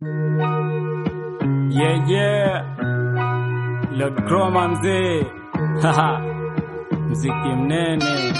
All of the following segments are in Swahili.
Yeah, yeah. Lord Chroma mzee. Haha. Mziki mnene.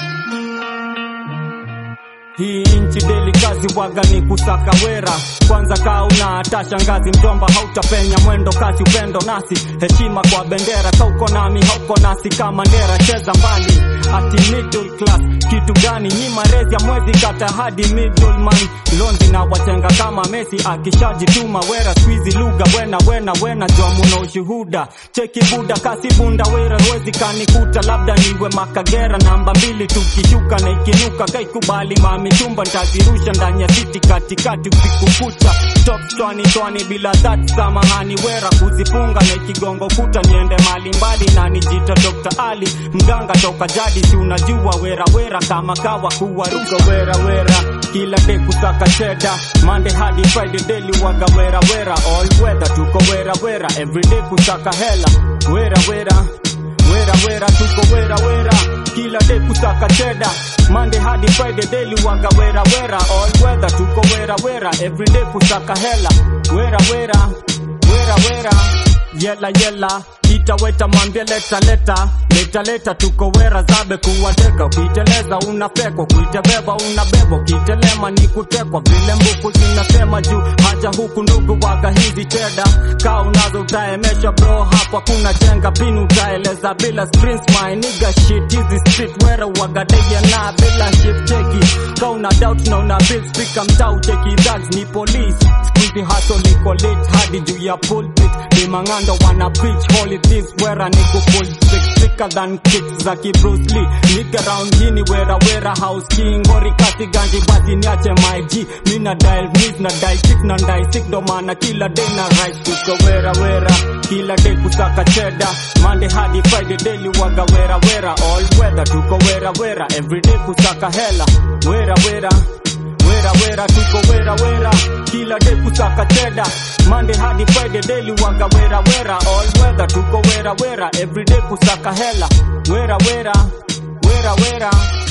Hii nchi deli kazi waga ni kusaka wera kwanza kaa una hata shangazi mjomba hautapenya mwendo kasi upendo nasi heshima kwa bendera kauko nami hauko nasi kama ndera cheza mbali ati middle class kitu gani nyima rezi ya mwezi kata hadi middleman londi na watenga kama Messi akishajituma wera squeezy lugha wena wena wena jua muna ushuhuda cheki buda kasi bunda wera wezi kanikuta labda niwe makagera namba mbili tukishuka na ikinuka kaikubali mami chumba ntazirusha ndani ya siti katikati usiku kucha top twani twani bila that samahani wera kuzifunga na ikigongo kuta niende mali mbali na nijita Dr. Ali mganga toka jadi si unajua wera wera kama kawa kuwa ruga wera wera kila day kusaka cheda Monday hadi Friday daily waga wera wera all weather tuko wera wera everyday kusaka hela wera wera wera wera tuko wera wera kila day kusaka cheda Monday hadi Friday daily waga wera wera all weather tuko wera wera everyday kusaka hela wera wera wera wera yela yela itaweta mwambie leta leta leta leta tuko wera zabe kuwateka ukiteleza unapekwa kuitebeba unabebwa ukitelema ni kutekwa vile mbuku zinasema juu haja huku ndugu waga hizi cheda kaa unazo utaemesha bro hapa kuna chenga pinu utaeleza bila screens my nigga shit hizi street wera waga deye na bila shit cheki ka una doubt na una big speaker mtau cheki thugs ni police squeezy hustle liko lit hadi juu ya pulpit dimangando wana preach holy things wera niko full trick thicker than kicks za ki Bruce Lee nigga round hini wera wera house king ngori kasi ganji basi niache my G mina dial miss na dial six na dial six ndo maana kila day na rise tuko wera wera kila day kusaka cheda Monday hadi Friday daily waga wera wera all weather tuko wera wera everyday kusaka hela wera wera wera wera tuko wera wera kila day kusaka cheda Monday hadi Friday daily waga wera wera all weather tuko wera wera everyday kusaka hela wera wera wera wera